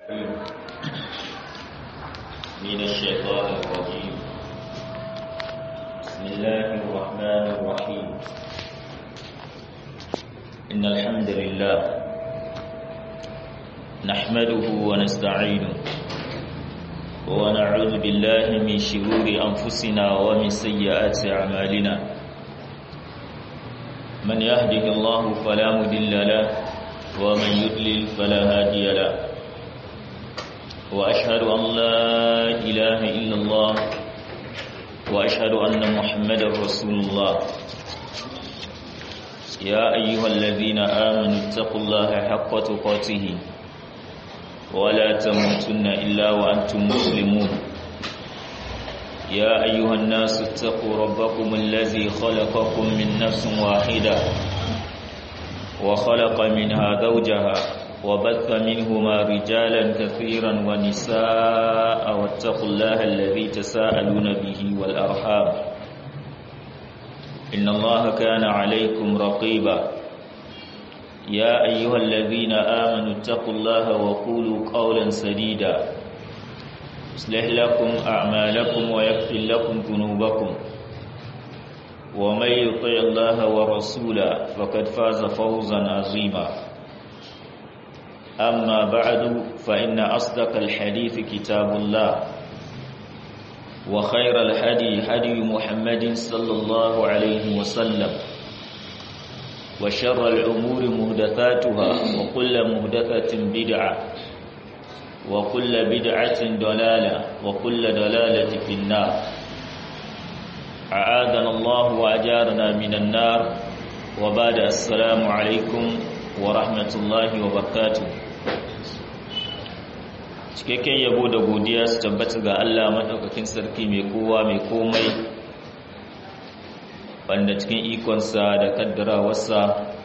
من الشيطان الرجيم بسم الله الرحمن الرحيم إن الحمد لله نحمده ونستعينه ونعوذ بالله من شرور أنفسنا ومن سيئات أعمالنا من يهده الله فلا مضل له ومن يضلل فلا هادي له وأشهد أن لا إله إلا الله وأشهد أن محمد رسول الله يا أيها الذين آمنوا اتقوا الله حق تقاته ولا تموتن إلا وأنتم مسلمون يا أيها الناس اتقوا ربكم الذي خلقكم من نفس واحدة وخلق منها زوجها وبث منهما رجالا كثيرا ونساء واتقوا الله الذي تساءلون به والأرحام إن الله كان عليكم رقيبا يا أيها الذين آمنوا اتقوا الله وقولوا قولا سديدا يصلح لكم أعمالكم ويغفر لكم ذنوبكم ومن يطع الله ورسوله فقد فاز فوزا عظيما أما بعد فإن أصدق الحديث كتاب الله وخير الهدي هدي محمد صلى الله عليه وسلم وشر الأمور مهدثاتها وكل مهدثة بدعة وكل بدعة ضلالة وكل ضلالة في النار أعاذنا الله وأجارنا من النار وبعد السلام عليكم ورحمة الله وبركاته cikakken yabo da godiya su tabbata ga Allah maɗaukakin sarki mai kowa mai komai wanda cikin ikonsa da kaddarawarsa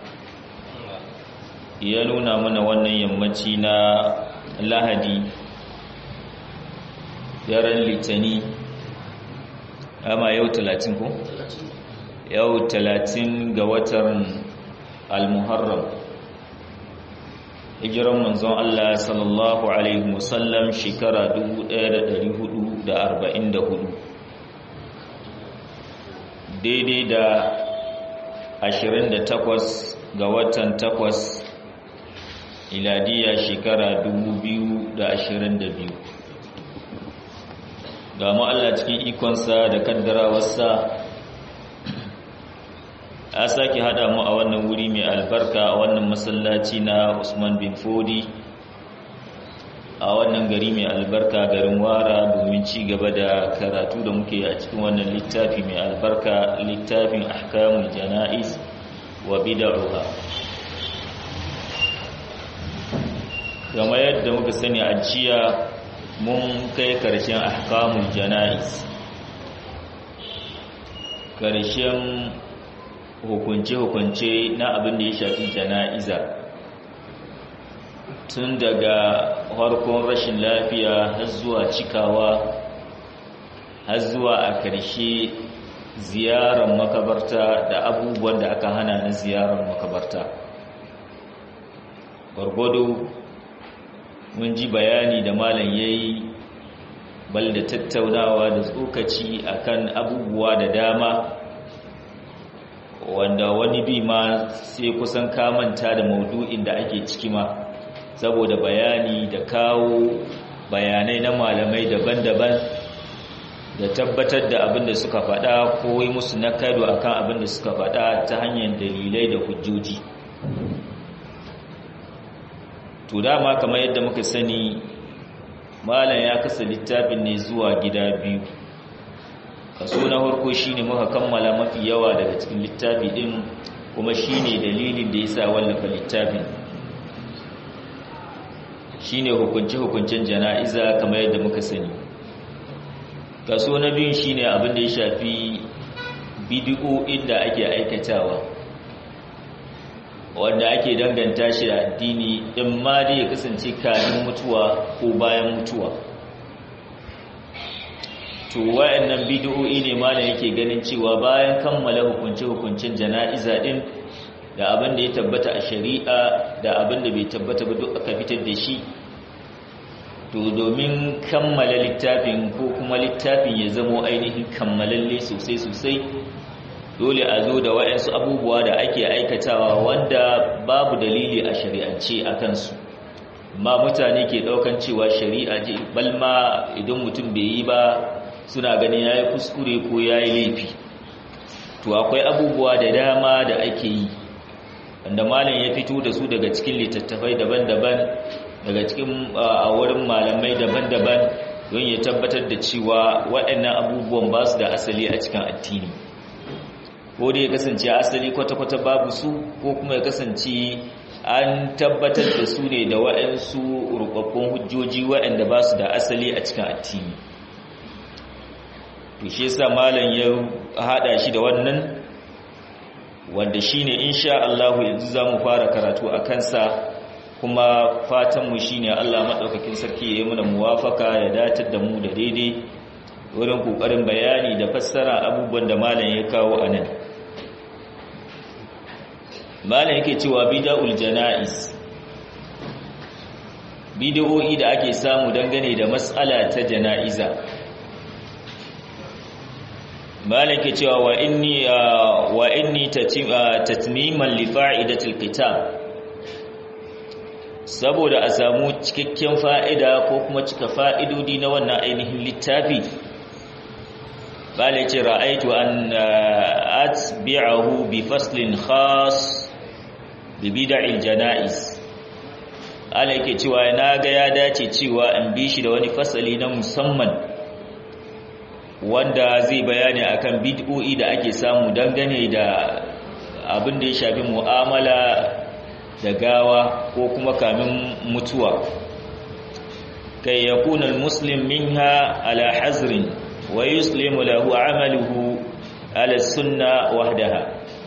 ya nuna mana wannan yammaci na lahadi daren litani ama yau talatin ko? yau talatin ga watan al-muharram hijiran manzon Allah sallallahu alaihi wasallam shekara 1444 daidai da 28 ga watan 8 iladiya shekara 2022 ga mu Allah cikin ikonsa da kaddarawarsa a sake hada mu a wannan wuri mai albarka a wannan masallaci na Usman bin Fodi a wannan gari mai albarka garin Wara domin ci gaba da karatu da muke a cikin wannan littafi mai albarka littafin ahkamul janaiz wa bid'uha kamar yadda muka sani a jiya mun kai karshen ahkamul janaiz karshen hukunce-hukunce na abin da ya shafi jana'iza tun daga harkon rashin lafiya har zuwa cikawa har zuwa a ƙarshe ziyarar makabarta da abubuwan da aka hana na ziyarar makabarta gwargwado mun ji bayani da malam ya yi bal da tattaunawa da tsokaci akan abubuwa da dama wanda wani bi ma sai kusan kamanta da maudu'in da ake ciki ma saboda bayani da kawo bayanai na malamai daban-daban da tabbatar da abin da suka faɗa ko yi musu na kado akan abin da suka faɗa ta hanyar dalilai da hujjoji to dama kamar yadda muka sani malam ya kasa littafin ne zuwa gida biyu kaso na farko shine muka kammala mafi yawa daga cikin littafi din kuma shine dalilin da yasa wallafa littafin shine hukunce hukuncen jana'iza kamar yadda muka sani kaso na biyu shine abin da ya shafi bid'o'in da ake aikatawa wanda ake danganta shi da addini in ma dai ya kasance kamin mutuwa ko bayan mutuwa to wayannan bid'o'i ne ma da yake ganin cewa bayan kammala hukunce-hukuncen jana'iza din da abin da ya tabbata a shari'a da abin da bai tabbata ba duk aka fitar da shi to domin kammala littafin ko kuma littafin ya zamo ainihin kammalalle sosai sosai dole a zo da waɗansu abubuwa da ake aikatawa wanda babu dalili a shari'ance a kansu ma mutane ke ɗaukan cewa shari'a ce balma idan mutum bai yi ba suna ganin ya yi kuskure ko ya yi laifi to akwai abubuwa da dama da ake yi wanda malam ya fito da su daga cikin littattafai daban-daban daga cikin a wurin malamai daban-daban don ya tabbatar da cewa waɗannan abubuwan ba su da asali a cikin addini ko da ya kasance asali kwata-kwata babu su ko kuma ya kasance an tabbatar da su ne da waɗansu rubabbun hujjoji waɗanda ba su da asali a cikin addini to shi yasa malam ya hada shi da wannan wanda shine insha Allah yanzu zamu fara karatu a kansa kuma fatan mu shine Allah madaukakin sarki ya yi mana muwafaka ya datar da mu da daidai wurin kokarin bayani da fassara abubuwan da malam ya kawo anan malam yake cewa bid'ul janaiz bid'o'i da ake samu dangane da mas'ala ta janaiza malam yake cewa wa inni wa inni tatmiman li fa'idatil kitab saboda a samu cikakken fa'ida ko kuma cika fa'idodi na wannan ainihin littafi bala ce ra'aitu an atbi'ahu bi faslin khas bi bid'il janaiz ala yake cewa na ga ya dace cewa an bi shi da wani fasali na musamman wanda zai bayani akan bid'o'i da ake samu dangane da abin da ya shafi mu'amala da gawa ko kuma kamin mutuwa kai yakuna almuslim minha ala hazrin wa yuslimu lahu amaluhu ala sunna wahdaha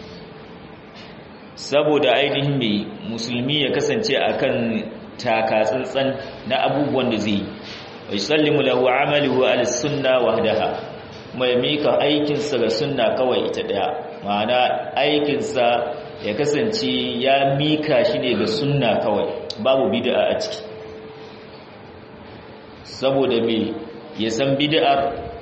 saboda ainihin mai musulmi ya kasance akan takatsantsan na abubuwan da zai wa yusallimu lahu amaluhu ala sunna wahdaha mai mika aikinsa ga sunna kawai ita daya ma'ana aikinsa ya kasance ya mika shi ne ga sunna kawai babu bid'a a ciki saboda me ya san bid'ar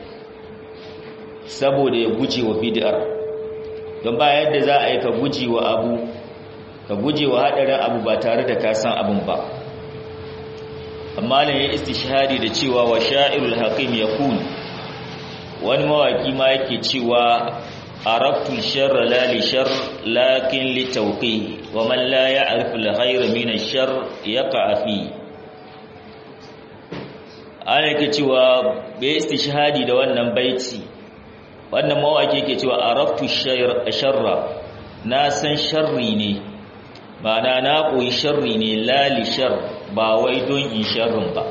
saboda ya guje wa bid'ar don ba yadda za a yi ka guje wa abu ka guje wa haɗarin abu ba tare da ka san abin ba amma ne ya istishhadi da cewa wa sha'irul hakim yakun wani mawaki ma yake cewa عرفت الشر لا لشر لكن لتوقيه ومن لا يعرف الخير من الشر يقع فيه ana yake cewa bai istishhadi da wannan baiti wannan mawaki yake cewa araftu sharra na san sharri ne ma'ana na koyi sharri ne la li shar ba wai don in sharrin ba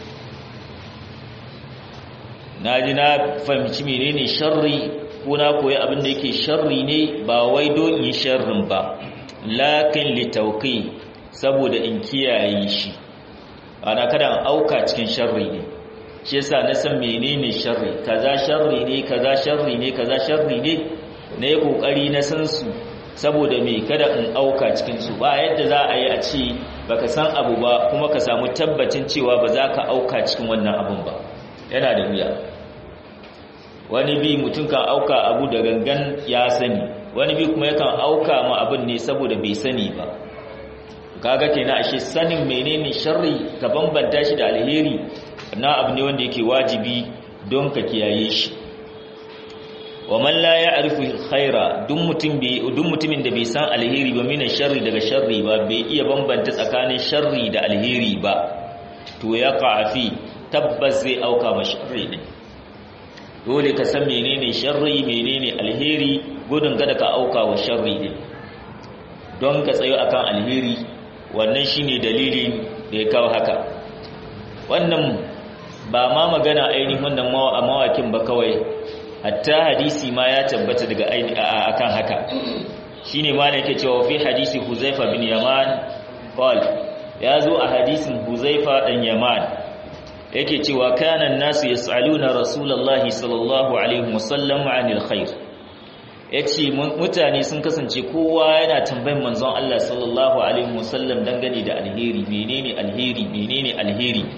na ji na fahimci menene sharri ko na koyi abin da yake sharri ne ba wai don in sharrin ba lakin litauqi saboda in kiyaye shi ana kada an auka cikin sharri ne shi yasa na san menene sharri kaza sharri ne kaza sharri ne kaza sharri ne na yi kokari na san su saboda me kada in auka cikin su ba yadda za a yi a ce baka san abu ba kuma ka samu tabbacin cewa ba za ka auka cikin wannan abun ba yana da wuya wani bi mutum kan auka abu da gangan ya sani wani bi kuma yakan auka ma abin ne saboda bai sani ba kaga kenan ashe sanin menene sharri ka bambanta shi da alheri na abu ne wanda yake wajibi don ka kiyaye shi wa man la ya'rifu khaira duk mutum bai duk mutumin da bai san alheri ba mina sharri daga sharri ba bai iya bambanta tsakanin sharri da alheri ba to ya qafi tabbas zai auka ma sharri din dole ka san menene sharri menene alheri gudun kada ka auka wa sharri din don ka tsayo akan alheri wannan shine dalilin da ya kawo haka wannan ba ma magana ainihin wannan mawakin ba kawai hatta hadisi ma ya tabbata daga akan haka shine ma ne yake cewa fi hadisi Huzaifa bin Yaman qal ya zo a hadisin Huzaifa dan Yaman yake cewa kana nasu yas'aluna rasulullahi sallallahu alaihi wasallam anil khair yace mutane sun kasance kowa yana tambayin manzon Allah sallallahu alaihi wasallam dangane da alheri menene alheri menene alheri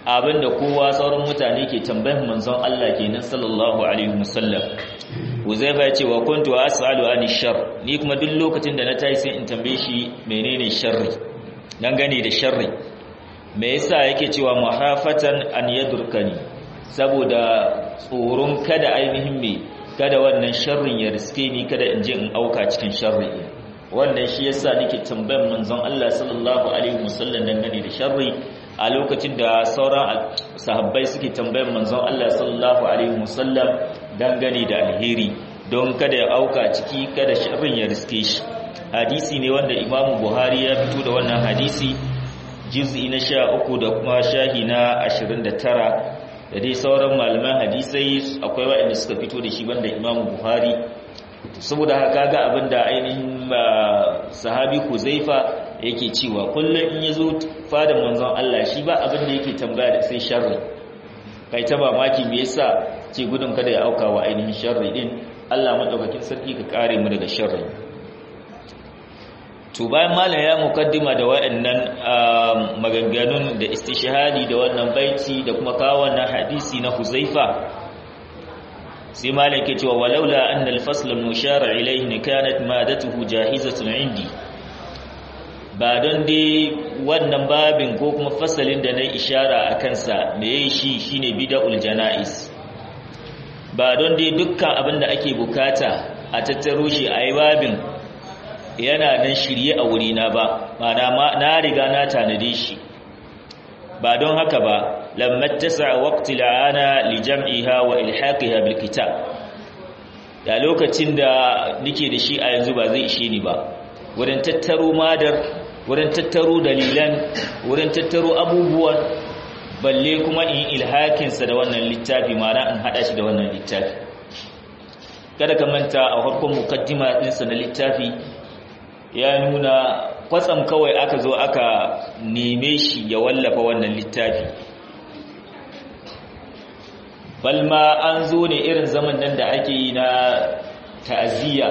abinda kowa sauran mutane ke tambayar manzon Allah kenan sallallahu alaihi wasallam Uzaifa ya ce wa kuntu as'alu ani shar ni kuma duk lokacin da na tayi sai in tambaye shi menene sharri dan gane da sharri me yasa yake cewa muhafatan an yadurkani saboda tsoron kada ainihin me kada wannan sharrin ya riske ni kada in je in auka cikin sharri wannan shi yasa nake tambayar manzon Allah sallallahu alaihi wasallam dangane da sharri a lokacin da sauran sahabbai suke tambayar manzon Allah sallallahu alaihi wasallam dangane da alheri don kada ya auka ciki kada sharrin ya riske shi hadisi ne wanda Imam Buhari ya fito da wannan hadisi juz'i na 13 da kuma shahi na 29 da dai sauran malaman hadisai akwai waɗanda suka fito da shi banda Imam Buhari saboda haka ga abinda ainihin sahabi Huzaifa yake cewa kullum in yazo fadan manzon Allah shi ba abin da yake tambaya da sai sharri kai ta mamaki me yasa ce gudun kada ya auka wa ainihin sharri din Allah madaukakin sarki ka kare mu daga sharri to bayan malam ya mukaddima da waɗannan maganganun da istishhadi da wannan baiti da kuma kawo wannan hadisi na Huzaifa sai malam ke cewa walaula anna al-fasl al-mushara ilayhi kanat madatuhu jahizatun indi ba don dai wannan babin ko kuma fasalin da na ishara a kansa da ya yi shi shine bida'ul jana'is ba don dai dukkan abin da ake bukata a tattaro shi a yi babin yana nan shirye a wurina ba mana na riga na tanade shi ba don haka ba lammat tasa waqti la'ana li jam'iha wa ilhaqiha bil kitab da lokacin da nike da shi a yanzu ba zai ishe ni ba wurin tattaro madar wurin tattaro dalilan wurin tattaro abubuwan balle kuma in ilhakinsa da wannan littafi mana in hada shi da wannan littafi kada ka manta a farkon mukaddima ɗinsa na littafi ya nuna kwatsam kawai aka zo aka neme shi ya wallafa wannan littafi balma an zo ne irin zaman nan da ake yi na ta'aziyya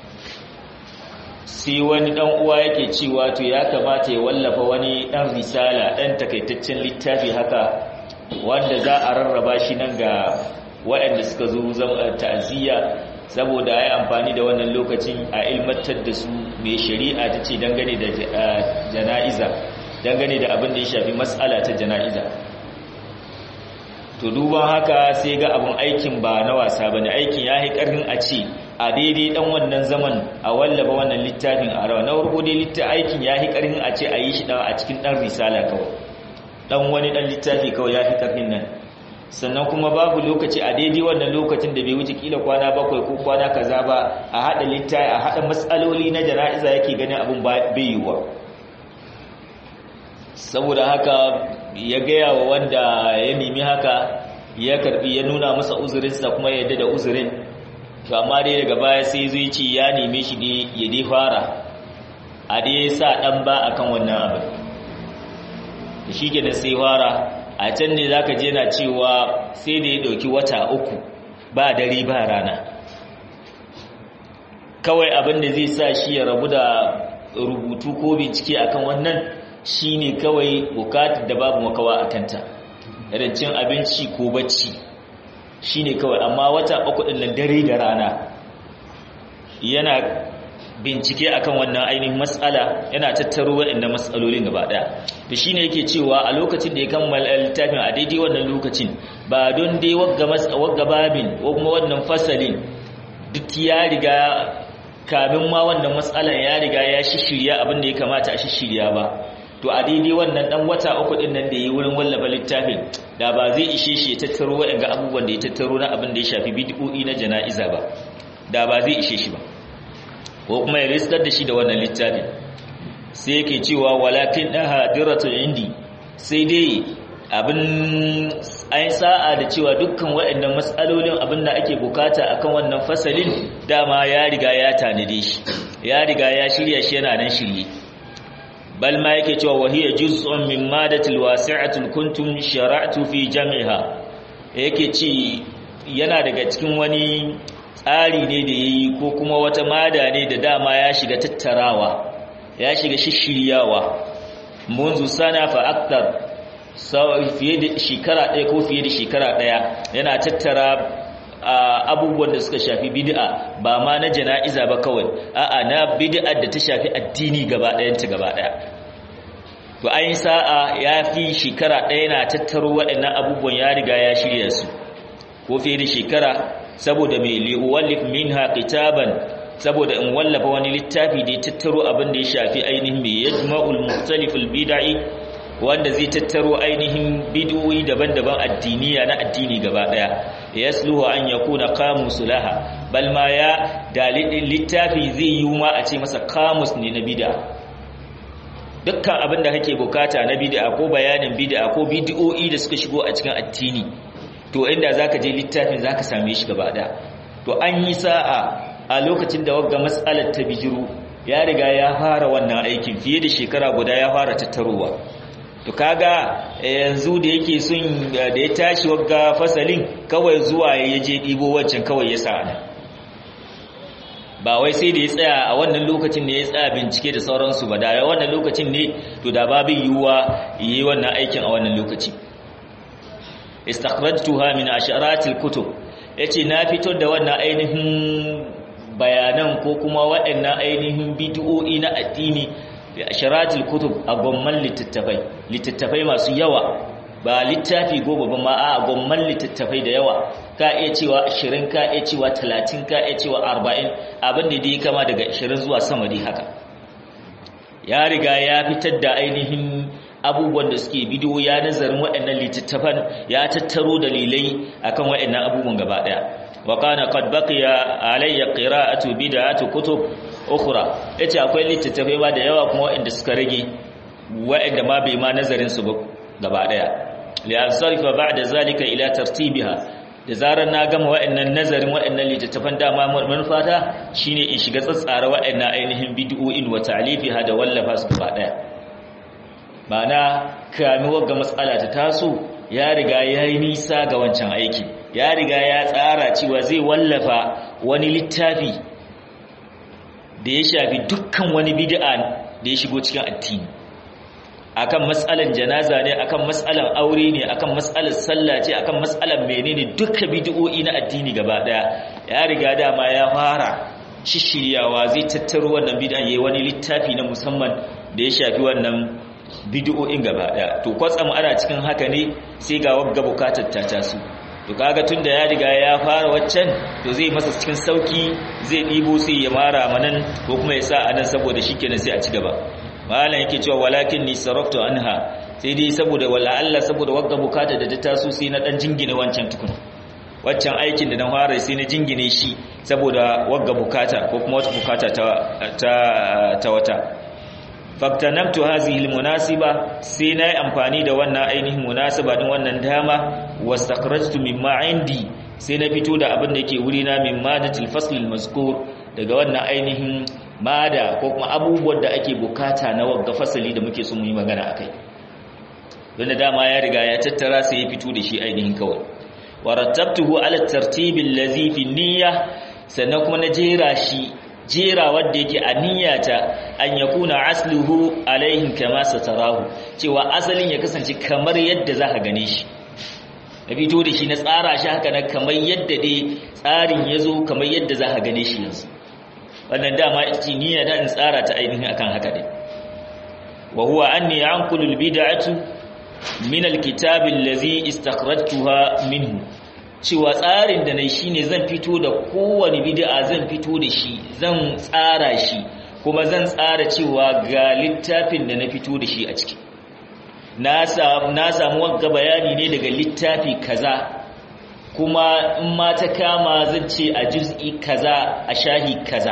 sai wani dan uwa yake cewa to ya kamata ya wallafa wani dan risala dan takaitaccen littafi haka wanda za a rarraba shi nan ga waɗanda suka zo zama ta'aziyya saboda ai amfani da wannan lokacin a ilmantar da su mai shari'a ta ce dangane da jana'iza dangane da abin da ya shafi mas'ala ta jana'iza to duban haka sai ga abin aikin ba na wasa bane aikin ya yi karfin a ce a daidai dan wannan zaman a wallafa wannan littafin a rawa na farko dai littafin aikin ya yi karfin a ce a yi shi a cikin dan risala kawai dan wani dan littafi kawai ya fi karfin nan sannan kuma babu lokaci a daidai wannan lokacin da bai wuce kila kwana bakwai ko kwana kaza ba a hada littafi a hada matsaloli na jana'iza yake ganin abin bai yiwuwa saboda haka ya gaya wa wanda ya nemi haka ya karbi ya nuna masa uzurinsa kuma ya yadda da uzurin to amma dai daga baya sai zai ce ya neme shi ne ya dai fara a dai sa dan ba akan wannan abin shi ke da sai fara a can ne zaka je na cewa sai da ya dauki wata uku ba dare ba rana kawai abin da zai sa shi ya rabu da rubutu ko bincike akan wannan shine kawai bukatar da babu makawa a kanta irin cin abinci ko bacci shine kawai amma wata uku din nan dare da rana yana bincike akan wannan ainihin matsala yana tattaro waɗannan matsalolin gaba ɗaya to shine yake cewa a lokacin da ya kammala littafin a daidai wannan lokacin ba don dai wagga babin ko kuma wannan fasalin duk ya riga kamin ma wannan matsalan ya riga ya shishirya abin da ya kamata a shishirya ba to a daidai wannan dan wata uku din nan da yi wurin wallafa littafin da ba zai ishe shi ya tattaro waɗanga abubuwan da ya tattaro na abin da ya shafi bid'o'i na jana'iza ba da ba zai ishe shi ba ko kuma ya riskar da shi da wannan littafin sai yake cewa walakin da hadiratun indi sai dai abin ayin sa'a da cewa dukkan waɗannan matsalolin abin da ake bukata akan wannan fasalin dama ya riga ya tanade shi ya riga ya shirya shi yana nan shirye bal ma yake cewa wahiya juz'un min madatil wasi'atul kuntum shara'tu fi jam'iha yake ci yana daga cikin wani tsari ne da yayi ko kuma wata mada ne da dama ya shiga tattarawa ya shiga shishiryawa munzu sana fa aktar fiye da shekara ɗaya ko fiye da shekara ɗaya yana tattara abubuwan da suka shafi bid'a ba ma na jana'iza ba kawai a'a na bid'a da ta shafi addini gaba ɗayanta gaba ɗaya to ayin sa'a ya fi shekara ɗaya na tattaro waɗannan abubuwan ya riga ya shirya su ko fiye da shekara saboda mai li'uwallif minha kitaban saboda in wallafa wani littafi da ya tattaro abin da ya shafi ainihin mai yajma'ul mukhtaliful bid'i wanda zai tattaro ainihin bid'o'i daban-daban addiniya na addini gaba daya yasluhu an yakuna qamus laha bal ma ya dalilin littafi zai yi ma a ce masa qamus ne na bid'a dukkan abin da kake bukata na bid'a ko bayanin bid'a ko bid'o'i da suka shigo a cikin addini to inda zaka je littafin zaka same shi gaba daya to an yi sa'a a lokacin da wagga matsalar ta bijiru ya riga ya fara wannan aikin fiye da shekara guda ya fara tattarowa to kaga yanzu da yake sun da ya tashi wagga fasalin kawai zuwa ya je ɗibo wancan kawai ya sa ana ba wai sai da ya tsaya a wannan lokacin ne ya tsaya bincike da sauransu ba da wannan lokacin ne to da babu yiwuwa yi wannan aikin a wannan lokaci istakhrajtuha min asharatil kutub yace na fitar da wannan ainihin bayanan ko kuma waɗannan ainihin bid'o'i na addini bi asharatil kutub a gomman littattafai littattafai masu yawa ba littafi goma ba ma a gomman littattafai da yawa ka iya cewa 20 ka iya cewa 30 ka iya cewa 40 abin da dai kama daga 20 zuwa sama dai haka ya riga ya fitar da ainihin abubuwan da suke bidiyo ya nazarin waɗannan littattafan ya tattaro dalilai akan waɗannan abubuwan gaba ɗaya wa kana qad baqiya alayya qira'atu bid'atu kutub ukhra yace akwai littattafai ba da yawa kuma waɗanda suka rage waɗanda ma bai ma nazarin su ba gaba ɗaya li ansarifa ba'da zalika ila tartibiha da zarar na gama waɗannan nazarin waɗannan littattafan dama manufata shine in shiga tsatsara waɗannan ainihin bid'o'in wa ta'lifiha da wallafa su gaba ɗaya ma'ana kami wagga matsala ta taso ya riga ya yi nisa ga wancan aiki ya riga ya tsara cewa zai wallafa wani littafi da ya shafi dukkan wani bid'a da ya shigo cikin addini akan matsalan janaza ne akan matsalan aure ne akan matsalan sallah ce akan matsalan menene dukkan bid'o'i na addini gaba daya ya riga dama ya fara shishiryawa zai tattaro wannan bid'a yayi wani littafi na musamman da ya shafi wannan bid'o'in gaba daya to kwatsam ana cikin haka ne sai ga wagga bukatar ta taso to kaga tunda ya riga ya fara waccan to zai masa cikin sauki zai dibo sai ya mara manan ko kuma ya sa anan saboda shikenan sai a ci gaba malam yake cewa walakin ni saraftu anha sai dai saboda wala Allah saboda wagga bukatar da ta taso sai na dan jingine wancan tukun waccan aikin da na fara sai na jingine shi saboda wagga bukata ko kuma wata bukata ta ta, ta wata faktanamtu hazihi almunasiba sai nayi amfani da wannan ainihin munasaba din wannan dama wastakhrajtu mimma indi sai na fito da abin da yake wuri na min madatil fasl almazkur daga wannan ainihin mada ko kuma abubuwan da ake bukata na wagga fasali da muke so mu yi magana akai don dama ya riga ya tattara sai ya fito da shi ainihin kawai warattabtuhu ala tartibi allazi fi niyya sannan kuma na jera shi jera wadda yake a niyyata an yakuna asluhu alaihin kama satarahu cewa asalin ya kasance kamar yadda za ka gane shi na fito da shi na tsara shi haka na kamar yadda dai tsarin ya zo kamar yadda za ka gane shi yanzu wannan dama ita niyya da in tsara ta ainihin akan haka dai wa huwa anni anqulu albid'atu min alkitabi allazi istakhrajtuha minhu cewa tsarin da nai shine zan fito da kowane bid'a zan fito da shi zan tsara shi kuma zan tsara cewa ga littafin da na fito da shi a ciki na samu na samu wagga bayani ne daga littafi kaza kuma in ma ta kama zan ce a juz'i kaza a shahi kaza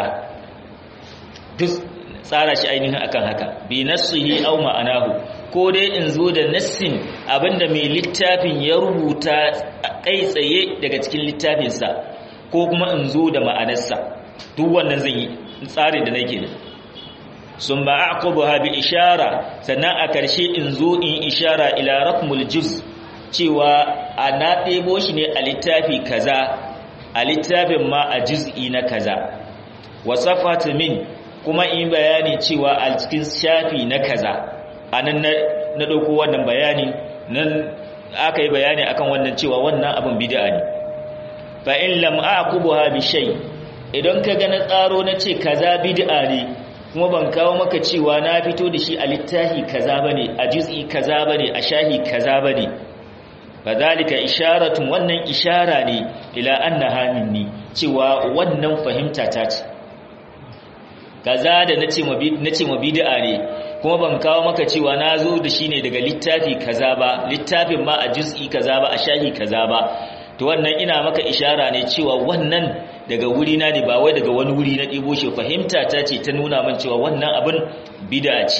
duk tsara shi ainihin akan haka bi nassihi aw ma'anahu ko dai in zo da nassin abinda mai littafin ya rubuta kai tsaye daga cikin littafinsa ko kuma in zo da ma'anarsa duk wannan zan yi tsarin da nake da sun ba aqubaha bi ishara sannan a karshe in zo in ishara ila raqmul juz cewa a na ɗebo shi ne a littafi kaza a littafin ma a juz'i na kaza wasafatu min kuma in bayani cewa a cikin shafi na kaza anan na ɗauko wannan bayani nan aka yi bayani akan wannan cewa wannan abin bid'a ne fa in lam aqubuha bi shay idan ka ga na tsaro na ce kaza bid'a ne kuma ban kawo maka cewa na fito da shi a littafi kaza bane a juz'i kaza bane a shahi kaza bane fadhalika isharatun wannan ishara ne ila annaha minni cewa wannan fahimta ta ce kaza da nace ma nace ma bid'a ne kuma ban kawo maka cewa na zo da shi ne daga littafi kaza ba littafin ma a juz'i kaza ba a shahi kaza ba to wannan ina maka ishara ne cewa wannan daga wuri na ne ba wai daga wani wuri na ɗibo shi fahimta ta ce ta nuna min cewa wannan abin bid'a ce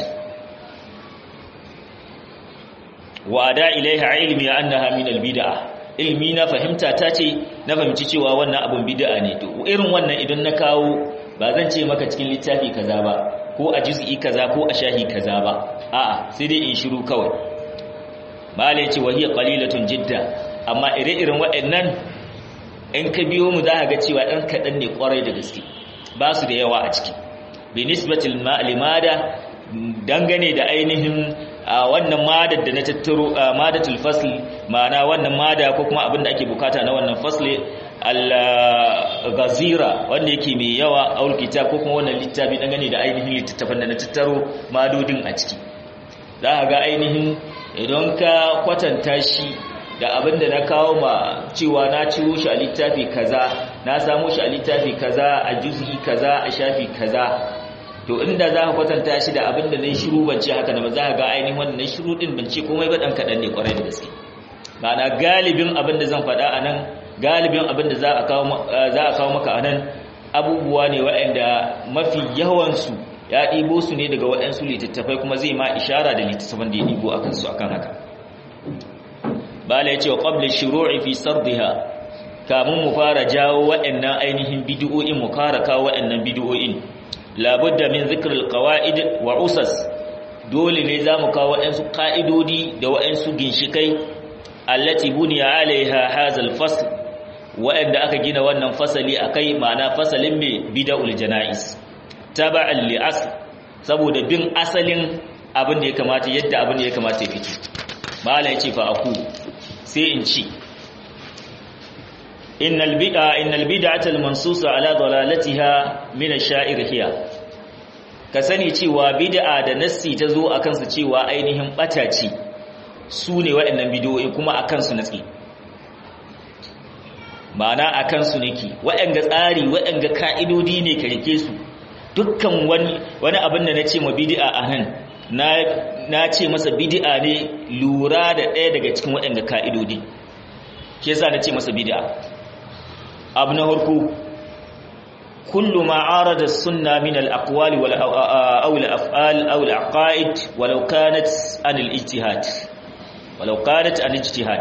wa da ilaiha ilmi annaha min albid'a ilmi na fahimta ta ce na fahimci cewa wannan abin bid'a ne to irin wannan idan na kawo ba zan ce maka cikin littafi kaza ba ko a juz'i kaza ko a shahi kaza ba a'a sai dai in shiru kawai mala yace wa hiya qalilatun jidda amma ire-iren waɗannan in ka biyo mu za ka ga cewa ɗan kaɗan ne ƙwarai da gaske ba su da yawa a ciki bi nisbatil limada dangane da ainihin wannan madar da na tattaro madatul fasl ma'ana wannan mada ko kuma abin da ake bukata na wannan fasli al-ghazira wanda yake mai yawa aul kitab ko kuma wannan littafi dangane da ainihin littattafan da na tattaro madodin a ciki za ka ga ainihin idan ka kwatanta shi da abin da na kawo ma cewa na ciwo shi a littafi kaza na samu shi a littafi kaza a juz'i kaza a shafi kaza to inda za ka kwatanta shi da abin da na shiru ban ce haka na ba za ka ga ainihin wannan na shiru din ban ce komai ba dan kaɗan ne kwarai da gaske ma'ana galibin abin da zan faɗa a nan galibin abin da za a kawo maka a nan abubuwa ne waɗanda mafi yawansu ya ɗibo su ne daga waɗansu littattafai kuma zai ma ishara da littattafan da ya ɗibo a kansu akan haka bala ya ce wa ƙwabla shiru'i fi sardiha kamun mu fara jawo waɗannan ainihin bidiyo'in mu kara kawo waɗannan bidiyo'in labudda min zikril qawaid wa usas dole ne za mu kawo waɗansu ƙa'idodi da waɗansu ginshikai allati buniya alaiha hazal fasl waɗanda aka gina wannan fasali akai ma'ana fasalin mai bid'ul janais taba'an li asl saboda bin asalin abin da ya kamata yadda abin da ya kamata ya fito mala yace fa aku sai in ci innal bid'a innal bid'ata al mansusa ala dalalatiha min ash-sha'ir hiya ka sani cewa bid'a da nassi ta zo akan su cewa ainihin bata ce su ne waɗannan bidiyoyi kuma akan su natsi ma'ana akan su nake waɗanga tsari waɗanga ka'idodi ne ka rike su dukkan wani wani abin da nace ma bid'a anan na na ce masa bid'a ne lura da ɗaya daga cikin waɗanga ka'idodi ke yasa nace masa bid'a abu na harko kullu ma arada sunna min al-aqwal wal aw al-af'al aw al-aqaid walau kanat an al-ijtihad walau kanat an ijtihad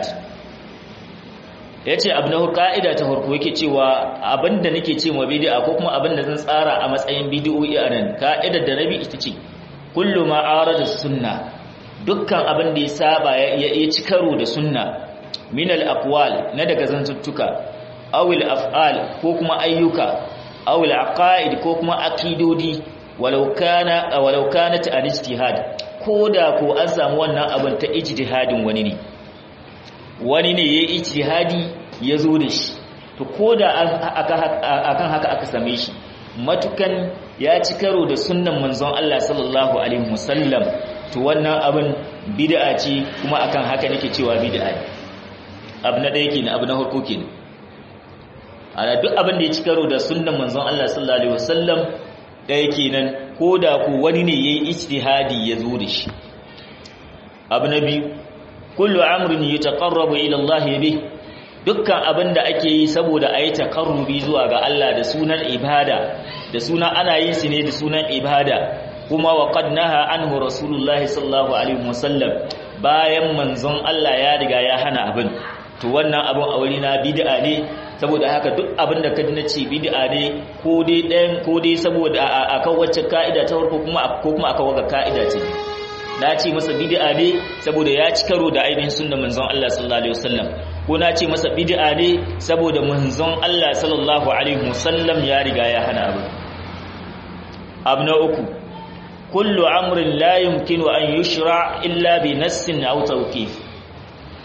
yace abu na ka'ida ta harko yake cewa abinda nake ce ma bid'a ko kuma abinda zan tsara a matsayin bid'o'i anan ka'idar da nabi ita ce kullu ma arada sunna dukkan abin da ya saba ya ci karo da sunna min al-aqwal na daga zantuttuka awil af'al ko kuma ayyuka awil aqaid ko kuma akidodi walau kana walau kanat an ijtihad koda ko an samu wannan abin ta ijtihadin wani ne wani ne yayi ijtihadi yazo da shi to koda akan haka aka same shi matukan ya ci karo da sunnan manzon Allah sallallahu alaihi wasallam to wannan abin bid'a ce kuma akan haka nake cewa bid'a ne abu na ɗaya kenan abu na farko kenan ana duk abin da ya ci karo da sunnan manzon Allah sallallahu alaihi wasallam ɗaya kenan ko da ku wani ne yayi ijtihadi ya zo da shi abu na biyu kullu amrin yataqarrabu ila Allah bih dukkan abin da ake yi saboda ayi taqarrubi zuwa ga Allah da sunan ibada da sunan ana yin shi ne da sunan ibada kuma wa qad naha anhu rasulullah sallallahu alaihi wasallam bayan manzon Allah ya riga ya hana abin to wannan abin a wuri na bid'a ne saboda haka duk abin da kaji na ce bid'a ne ko dai ɗayan ko dai saboda akan wacce ka'ida ta farko kuma ko kuma akan wata ka'ida ce na ce masa bid'a ne saboda ya ci karo da ainihin sunnar manzon Allah sallallahu alaihi wasallam ko na ce masa bid'a ne saboda manzon Allah sallallahu alaihi wasallam ya riga ya hana abu abu na uku kullu amrin la yumkinu an yushra illa bi nassin aw tawqif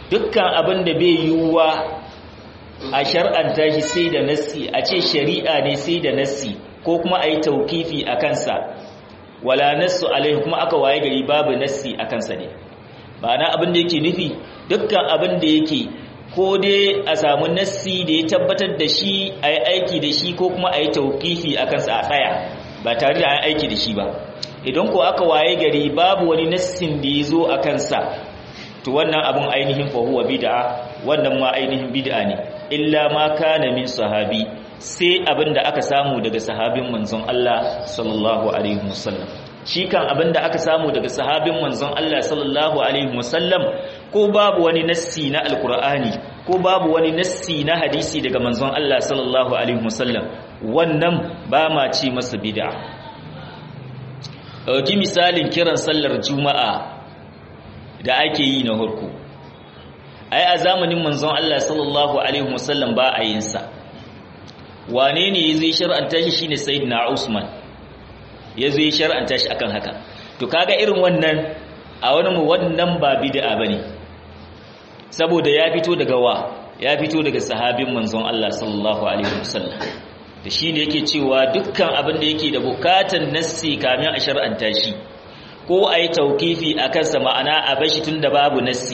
dukkan abin da bai yiwuwa a shar'anta shi sai da nassi a ce shari'a ne sai da nassi ko kuma a yi taukifi a kansa wala nassu alaihi kuma aka waye gari babu nassi a kansa ne ma'ana abin da yake nufi dukkan abin da yake ko dai a samu nassi da ya tabbatar da shi a yi aiki da shi ko kuma a yi taukifi a kansa a tsaya ba tare da an aiki da shi ba idan ko aka waye gari babu wani nassin da ya zo a kansa to wannan abin ainihin fahuwa bid'a wannan ma ainihin bid'a ne illa ma kana min sahabi sai abin da aka samu daga sahabin manzon Allah sallallahu alaihi wasallam shi kan abin da aka samu daga sahabin manzon Allah sallallahu alaihi wasallam ko babu wani nassi na alkur'ani ko babu wani nassi na hadisi daga manzon Allah sallallahu alaihi wasallam wannan ba ma ce masa bid'a ɗauki misalin kiran sallar juma'a da ake yi na hurku ai a zamanin manzon Allah sallallahu alaihi wasallam ba a yin sa wane ne ya zai shar'anta shi shine sayyidina Usman ya zai shar'anta shi akan haka to kaga irin wannan a wani mu wannan ba bid'a bane saboda ya fito daga wa ya fito daga sahabin manzon Allah sallallahu alaihi wasallam da shine yake cewa dukkan abin da yake da bukatan nassi kamin a shar'anta shi ko ayi tauqifi akan sa ma'ana a bashi tunda babu nassi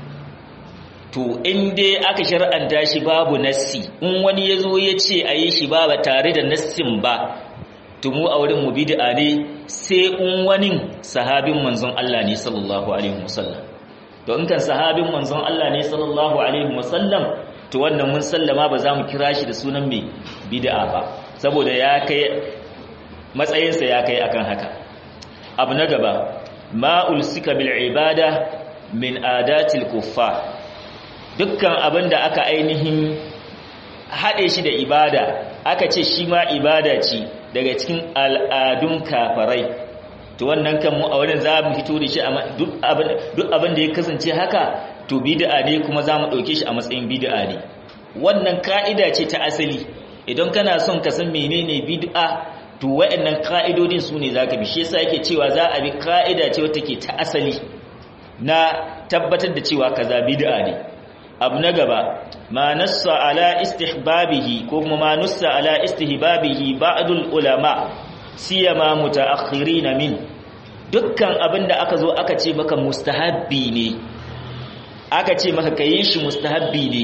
to in dai aka shar'anta shi babu nassi in wani yazo ya ce ayi shi ba tare da nassin ba to mu a wurin mu bid'a ne sai in wani sahabin manzon Allah ne sallallahu alaihi wasallam to in kan sahabin manzon Allah ne sallallahu alaihi wasallam to wannan mun sallama ba za mu kira shi da sunan mai bid'a ba saboda ya kai matsayinsa ya kai akan haka abu na gaba ma ulsika bil ibada min adatil kuffar dukkan abin da aka ainihin haɗe shi da ibada aka ce shi ma ibada ce daga cikin al'adun kafarai to wannan kan mu a wurin za mu fito da shi duk abin da ya kasance haka to bid'a ne kuma za mu ɗauke shi a matsayin bid'a ne wannan ka'ida ce ta asali idan kana son ka san menene bid'a to waɗannan ka'idodin su ne zaka bi shi yasa yake cewa za a bi ka'ida ce wata ke ta asali na tabbatar da cewa kaza bid'a ne abu na gaba ma nassa ala istihbabihi ko kuma ma nussa ala istihbabihi ba'dul ulama siyama mutaakhirin min dukkan abinda aka zo aka ce maka mustahabbi ne aka ce maka kayin shi mustahabbi ne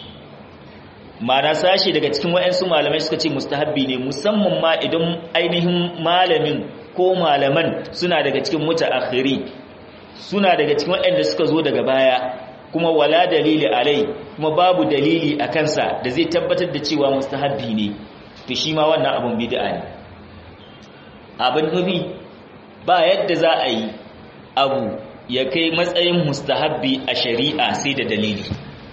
mana sashi daga cikin wayansu malamai suka ce mustahabbi ne musamman ma idan ainihin malamin ko malaman suna daga cikin mutaakhiri suna daga cikin wayanda suka zo daga baya kuma wala dalili alai kuma babu dalili a kansa da zai tabbatar da cewa mustahabbi ne to shi ma wannan abun bid'a ne abin nufi ba yadda za a yi abu ya kai matsayin mustahabbi a shari'a sai da dalili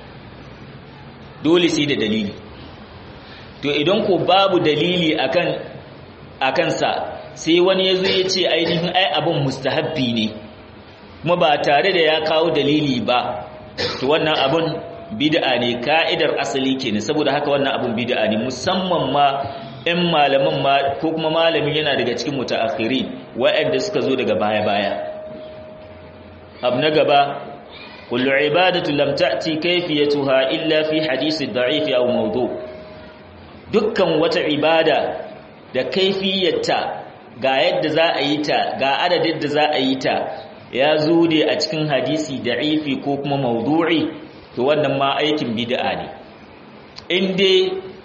dole sai da dalili to idan ko babu dalili akan akansa sai wani yazo ya ce ainihin ai abin mustahabbi ne kuma ba tare da ya kawo dalili ba to wannan abun bid'a ne ka'idar asali kenan saboda haka wannan abun bid'a ne musamman ma in malaman ma ko kuma malamin yana daga cikin mutaakhirin waɗanda suka zo daga baya-baya abu na gaba kullu ibadatu lam ta'ti kayfiyatuha illa fi hadisi da'if aw mawdu dukkan wata ibada da kaifiyarta ga yadda za a yi ta ga adadin da za a yi ta ya zo ne a cikin hadisi da'ifi ko kuma maudu'i to wannan ma aikin bid'a ne in dai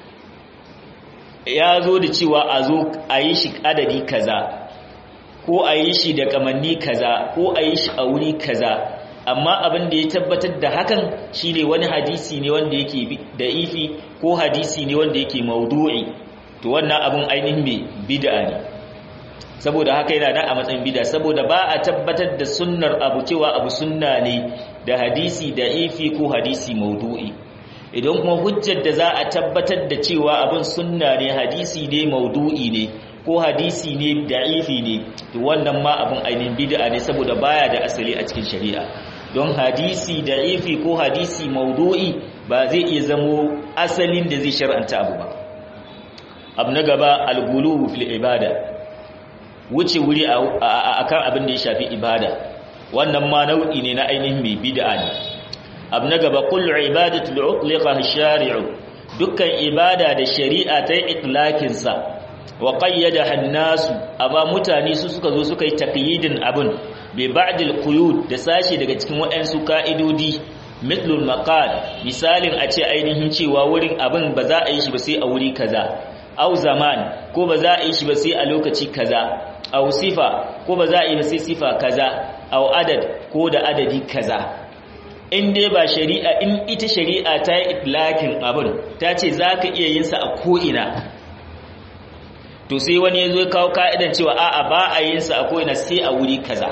ya zo da cewa a zo a yi shi adadi kaza ko a yi shi da kamanni kaza ko a yi shi a wuri kaza amma abin da ya tabbatar da hakan shine wani hadisi ne wanda yake da'ifi ko hadisi ne wanda yake maudu'i to wannan abin ainihin mai bid'a ne saboda haka yana nan a matsayin bida saboda ba a tabbatar da sunnar abu cewa abu sunna ne da hadisi da ifi ko hadisi maudu'i idan kuma hujjar da za a tabbatar da cewa abin sunna ne hadisi ne maudu'i ne ko hadisi ne da ifi ne to wannan ma abin ainihin bid'a ne saboda baya da asali a cikin shari'a don hadisi da ifi ko hadisi maudu'i ba zai iya zamo asalin da zai shar'anta abu ba abu na gaba al-gulu fil ibada wuce wuri a kan abin da ya shafi ibada wannan ma nau'i ne na ainihin mai bid'a ne abu na gaba kullu ibadatu lu'liqa shari'u dukkan ibada da shari'a ta yi itlaqin sa wa qayyada hannasu amma mutane su suka zo suka yi taqyidin abun bi ba'dil quyud da sashi daga cikin waɗansu ka'idodi mithlul maqal misalin a ce ainihin cewa wurin abin ba za a yi shi ba sai a wuri kaza au zaman ko ba za a yi shi ba sai a lokaci kaza au sifa ko ba za a yi ba sai sifa kaza au adad ko da adadi kaza in dai ba shari'a in ita shari'a ta yi itlakin abin ta ce za ka iya yin sa a ko'ina to sai wani ya zo ya kawo ka'idan cewa a'a ba a yin sa a ko'ina sai a wuri kaza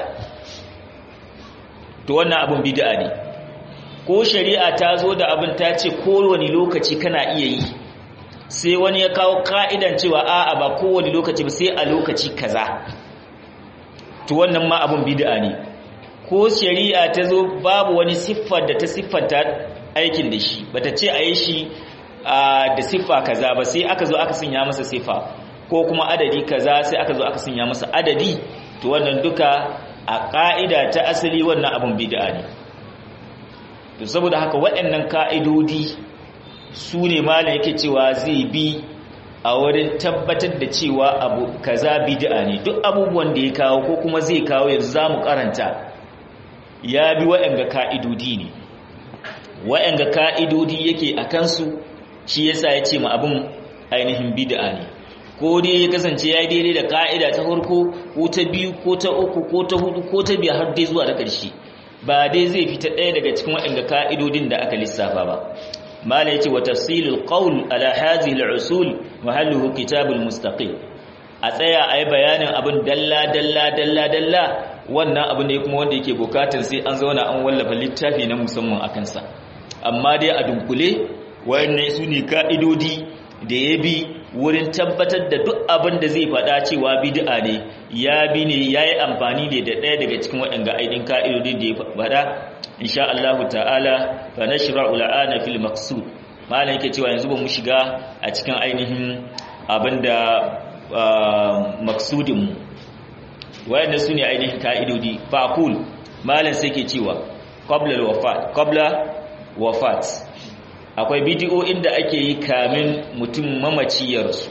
to wannan abin bid'a ne ko shari'a ta zo da abin ta ce kowane lokaci kana iya yi sai wani ya kawo ka'idan cewa a'a ba kowane lokaci ba sai a lokaci kaza to wannan ma abin bid'a ne ko shari'a ta zo babu wani siffar da ta siffanta aikin da shi bata ce a yi shi da siffa kaza ba sai aka zo aka sanya masa siffa ko kuma adadi kaza sai aka zo aka sanya masa adadi to wannan duka a ka'ida ta asali wannan abin bid'a ne to saboda haka waɗannan ka'idodi su ne malam yake cewa zai bi a wurin tabbatar da cewa abu kaza bid'a ne duk abubuwan da ya kawo ko kuma zai kawo yanzu zamu karanta ya bi waɗanga ka'idodi ne waɗanga ka'idodi yake a kansu shi yasa ya ce ma abin ainihin bid'a ne ko dai ya kasance ya daidai da ka'ida ta farko ko ta biyu ko ta uku ko ta hudu ko ta biyar har dai zuwa ta ƙarshe ba dai zai fita ɗaya daga cikin waɗanda ka'idodin da aka lissafa ba mala yace wa tafsilul qawl ala hadhihi al-usul mahalluhu kitabul mustaqim a tsaya ayi bayanin abin dalla dalla dalla dalla wannan abu ne kuma wanda yake bukatar sai an zauna an wallafa littafi na musamman akan sa amma dai a dunkule wayannan su ne ka'idodi da ya bi wurin tabbatar da duk abin da zai faɗa cewa bid'a ne ya bi ne ya yi amfani ne da ɗaya daga cikin waɗanda ainihin ka'idodin da ya faɗa insha Allah ta'ala fa nashra'u la'ana fil maqsud malam yake cewa yanzu ba mu shiga a cikin ainihin abin da maqsudin mu wayanda su ne ainihin ka'idodi fa aqul malam sai ke cewa qabla al-wafat qabla wafat akwai bidiyo inda ake yi kamin mutum mamaciyarsu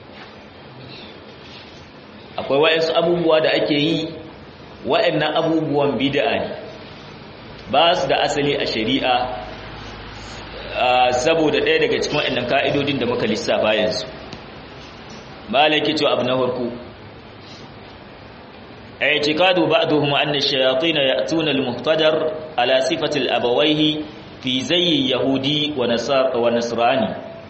akwai wa'insu abubuwa da ake yi wa'annan abubuwan bid'a ne ba su da asali a shari'a saboda ɗaya daga cikin wa'annan ka'idodin da muka lissafa yanzu malaki cewa abu na farko اعتقاد بعضهم أن الشياطين يأتون المهتدر على صفة الأبويه في زي يهودي ونصراني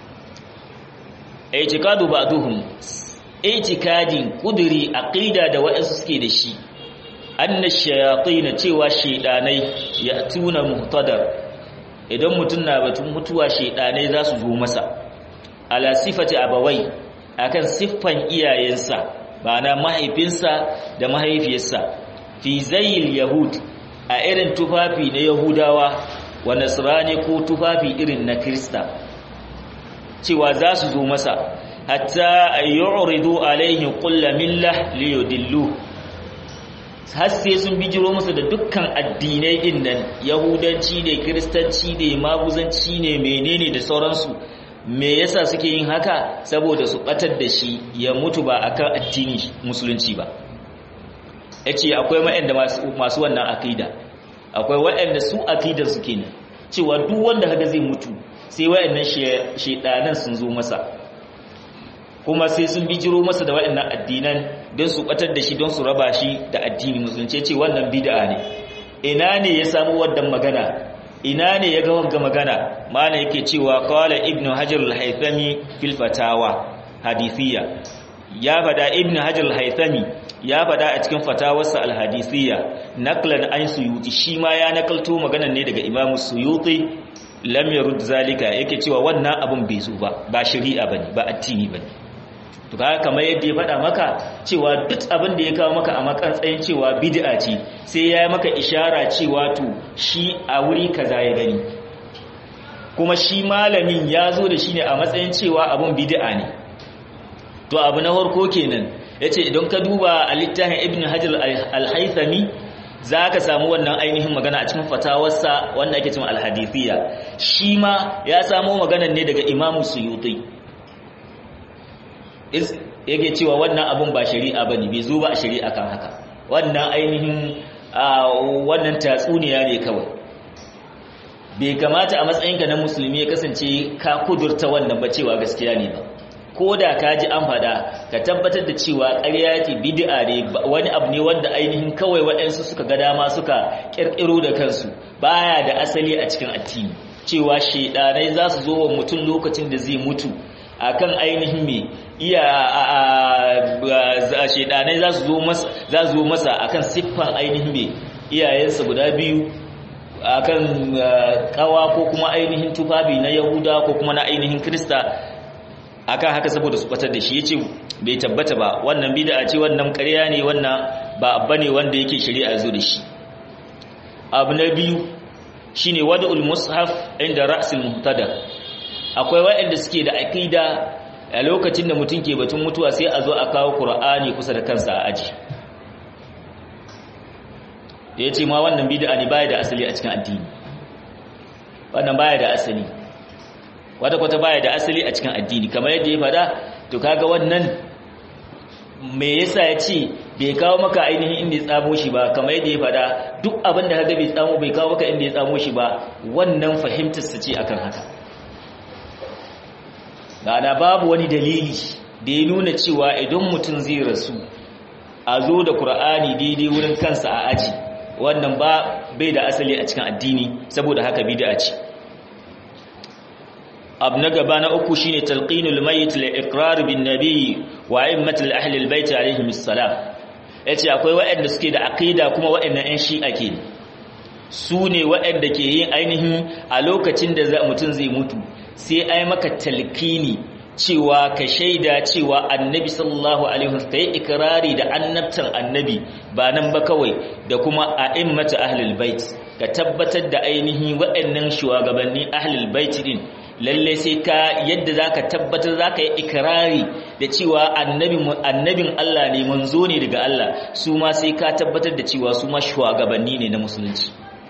اعتقاد بعضهم اعتقاد قدري عقيدة da wa'ansu suke da shi anna shayatin cewa shedanai ya'tuna muhtadar idan mutun na batun mutuwa shedanai za su zo masa ala sifati abawai akan siffan iyayensa bana mahaifinsa da mahaifiyarsa fi zayil yahud a irin tufafi na yahudawa wa nasrani ko tufafi irin na krista cewa za su zo masa hatta yu'ridu alaihi kullu millah liyudillu har sai sun bijiro masa da dukkan addinai din nan yahudanci ne kristanci ne maguzanci ne menene da sauransu me yasa suke yin haka saboda su batar da shi ya mutu ba akan addini musulunci ba yace akwai waɗanda masu wannan akida akwai waɗanda su akidar su kenan cewa duk wanda haka zai mutu sai waɗannan shedanan sun zo masa kuma sai sun bijiro masa da waɗannan addinan don su batar da shi don su raba shi da addini musulunci ce wannan bid'a ne ina ne ya samu wannan magana ina ne ya ga wanga magana mana yake cewa qala ibnu hajar al-haythami fil fatawa hadithiyya ya fada ibnu hajar al-haythami ya fada a cikin fatawarsa al-hadithiyya naqlan an suyuti shi ma ya nakalto maganar ne daga imamu suyuti lam yarud zalika yake cewa wannan abun bai zo ba ba shari'a bane ba addini bane to kaga kamar yadda ya faɗa maka cewa duk abin da ya kawo maka a makantsayin cewa bid'a ce sai ya yi maka ishara cewa to shi a wuri kaza ya gani kuma shi malamin ya zo da shi ne a matsayin cewa abin bid'a ne to abu na farko kenan yace idan ka duba a littafin ibn hajar al-haythami za ka samu wannan ainihin magana a cikin fatawarsa wanda ake cin alhadithiyya shi ma ya samo maganan ne daga imamu suyuti yake cewa wannan abun ba shari'a ba ne bai zo ba a shari'a kan haka wannan ainihin wannan tatsuniya ne kawai bai kamata a matsayinka na musulmi ya kasance ka kudurta wannan ba cewa gaskiya ne ba ko da ka ji an faɗa ka tabbatar da cewa ƙarya ce bid'a ne wani abu ne wanda ainihin kawai waɗansu suka ga dama suka ƙirƙiro da kansu baya da asali a cikin addini cewa shedanai za su zo wa mutum lokacin da zai mutu akan ainihin me iya shedanai za su zo masa za su zo masa akan siffan ainihin me iyayensa guda biyu akan kawa ko kuma ainihin tufafi na yahuda ko kuma na ainihin krista akan haka saboda su batar da shi yace bai tabbata ba wannan bid'a ce wannan ƙarya ne wannan ba abba ne wanda yake shari'a zo da shi abu na biyu shine wad'ul mushaf inda ra'sil muhtada akwai waɗanda suke da aqida a lokacin da mutum ke batun mutuwa sai a zo a kawo qur'ani kusa da kansa a aji da yace ma wannan bid'a ne baya da asali a cikin addini wannan baya da asali wata kwata baya da asali a cikin addini kamar yadda ya fada to kaga wannan me yasa ya ce bai kawo maka ainihin inda ya tsamo shi ba kamar yadda ya fada duk abin da kaga bai tsamo bai kawo maka inda ya tsamo shi ba wannan fahimtar sa ce akan haka da babu wani dalili da ya nuna cewa idan mutum zai rasu a zo da Kur'ani daidai wurin kansa a aji wannan ba bai da asali a cikin addini saboda haka bid'a ce abu na gaba na uku shine talqinul mayyit li iqrar bin nabi wa a'immatul ahli albayt alaihim assalam yace akwai waɗanda suke da aqida kuma waɗannan ɗan shi'a ke su ne waɗanda ke yin ainihin a lokacin da mutum zai mutu sai ai maka talqini cewa ka shaida cewa annabi sallallahu alaihi wasallam kai ikrari da annabtan annabi ba nan ba kawai da kuma a'immatul ahli albayt ka tabbatar da ainihin waɗannan shugabanni ahli albayt din lalle sai ka yadda zaka tabbatar zaka yi ikrari da cewa annabin Allah ne manzo ne daga Allah su ma sai ka tabbatar da cewa su ma shugabanni ne na musulunci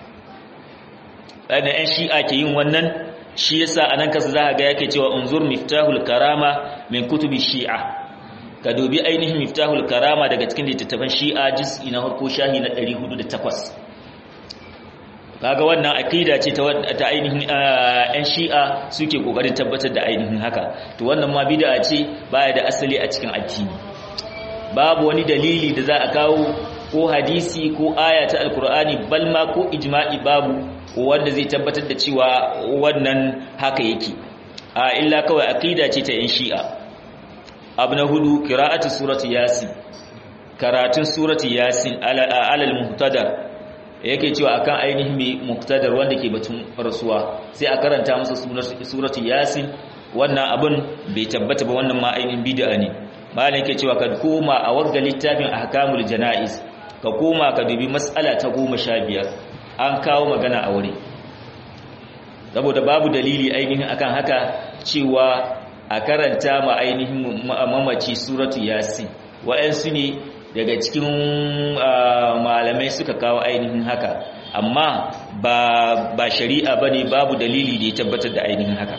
ɗan ɗan shi'a ke yin wannan shi yasa anan kasa za ga yake cewa unzur miftahul karama min kutubi shi'a ka dubi ainihin miftahul karama daga cikin littattafan shi'a juz'i na farko shahi na 408 kaga wannan aqida ce ta ainihin ɗan shi'a suke kokarin tabbatar da ainihin haka to wannan ma bid'a ce baya da asali a cikin addini babu wani dalili da za a kawo ko hadisi ko aya ta alkur'ani balma ko ijma'i babu wanda zai tabbatar da cewa wannan haka yake a illa kawai aqida ce ta ɗan shi'a abu na hudu qira'atu surati yasin karatun surati yasin alal muhtadar yake cewa akan ainihin mai muktadar wanda ke batun rasuwa sai a karanta masa suratu yasin wannan abun bai tabbata ba wannan ma ainihin bid'a ne malam yake cewa ka koma a wagga littafin ahkamul janaiz ka koma ka dubi mas'ala ta 15 an kawo magana a wuri saboda babu dalili ainihin akan haka cewa a karanta ma ainihin mamaci suratu yasin wa'ansu ne daga cikin malamai suka kawo ainihin haka amma ba shari'a bane babu dalili da ya tabbatar da ainihin haka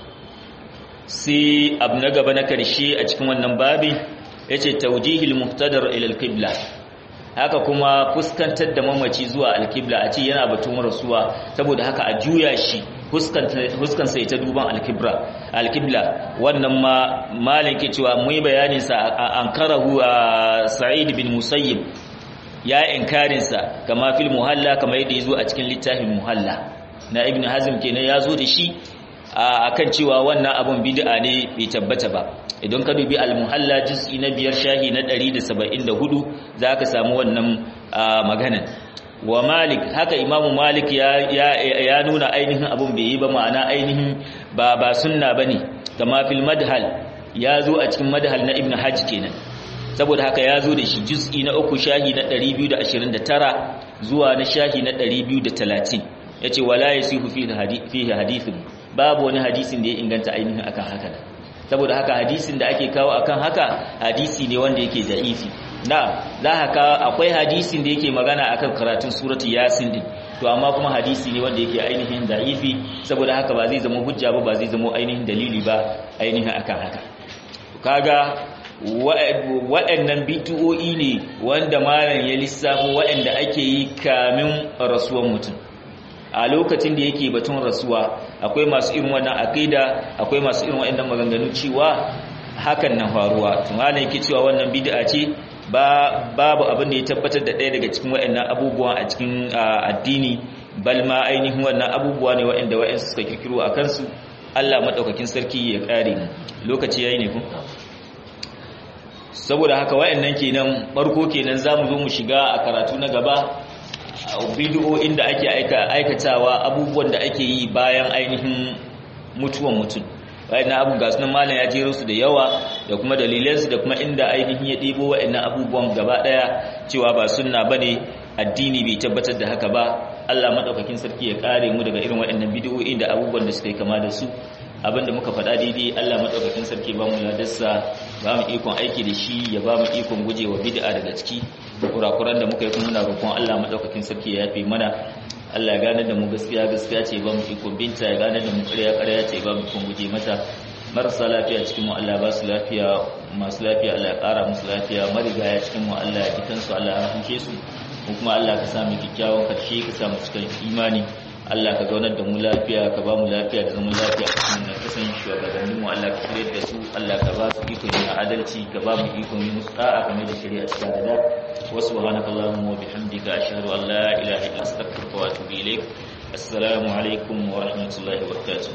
sai abu na gaba na karshe a cikin wannan babi yace tawjihil muhtadar ila al-qibla haka kuma fuskantar da mamaci zuwa al-qibla a ce yana batun rasuwa saboda haka a juya shi huskan sai ta duban al-qibla al-qibla wannan ma malin ke cewa mu yi bayanin sa ankarahu sa'id bin musayyib ya inkarin sa kama fil muhalla kama yadda yazo a cikin littafin muhalla na ibn hazm kenan yazo da shi akan cewa wannan abun bid'a ne bai tabbata ba idan ka dubi al-muhalla juz'i na biyar shahi na 174 zaka samu wannan magana wa malik haka imamu malik ya, ya, ya nuna ainihin abun bai yi ba ma'ana ainihin ba ba sunna bane kama fil madhal ya zo a cikin madhal na ibn hajj kenan saboda haka ya zo da shi juz'i na uku shahi na 229 zuwa na shahi na 230 yace wala yasihu fihi hadithun babu wani hadisin da ya inganta ainihin akan haka saboda haka hadisin da ake kawo akan haka hadisi ne wanda yake da'ifi na za ka akwai hadisin da yake magana akan karatun suratu yasin din to amma kuma hadisi ne wanda yake ainihin da'ifi saboda haka ba zai zama hujja ba ba zai zama ainihin dalili ba ainihin akan haka kaga waɗannan bitu'o'i ne wanda malam ya lissafo waɗanda ake yi kamin rasuwan mutum a lokacin da yake batun rasuwa akwai masu irin wannan aqida akwai masu irin waɗannan maganganu cewa hakan na faruwa to malam yake cewa wannan bid'a ce ba babu abin da ya tabbatar da ɗaya daga cikin waɗannan abubuwa a cikin addini bal ma ainihin wannan abubuwa ne waɗanda waɗansu suka kirkiro a kansu Allah madaukakin sarki ya kare mu lokaci yayi ne ku saboda haka wayannan kenan barko kenan zamu zo mu shiga a karatu na gaba bid'o'in da ake aikatawa abubuwan da ake yi bayan ainihin mutuwan mutum wayannan abu ga sunan malam ya jero su da yawa da kuma dalilan su da kuma inda ainihin ya debo wayannan abubuwan gaba daya cewa ba sunna bane addini bai tabbatar da haka ba Allah madaukakin sarki ya kare mu daga irin wayannan bid'o'in da abubuwan da suka yi kama da su abinda muka faɗa daidai Allah madaukakin sarki ba mu ladarsa ba mu ikon aiki da shi ya ba mu ikon gujewa bid'a daga ciki kurakuran da muka yi kuma muna roƙon Allah madaukakin sarki ya yafe mana Allah ya gane da mu gaskiya gaskiya ce ba mu ikon binta ya gane da mu ƙarya ƙarya ce ba mu ikon guje mata marasa lafiya cikin mu Allah ba su lafiya masu lafiya Allah ya ƙara musu lafiya marigaya cikin mu Allah ya jikan su Allah ya rahmshe su mu kuma Allah ka sa mu kyakkyawan karshe ka sa mu cikin imani Allah ka zaunar da mu lafiya ka ba mu lafiya da zaman lafiya a cikin da kasan shugabannin mu Allah ka shirye da su Allah ka ba su ikon yin adalci ka ba mu ikon yin musta'a kamar da shari'a cikin da wa subhanaka allahumma wa bihamdika ashhadu an la ilaha illa anta astaghfiruka wa atubu ilaik assalamu alaikum wa rahmatullahi wa barakatuh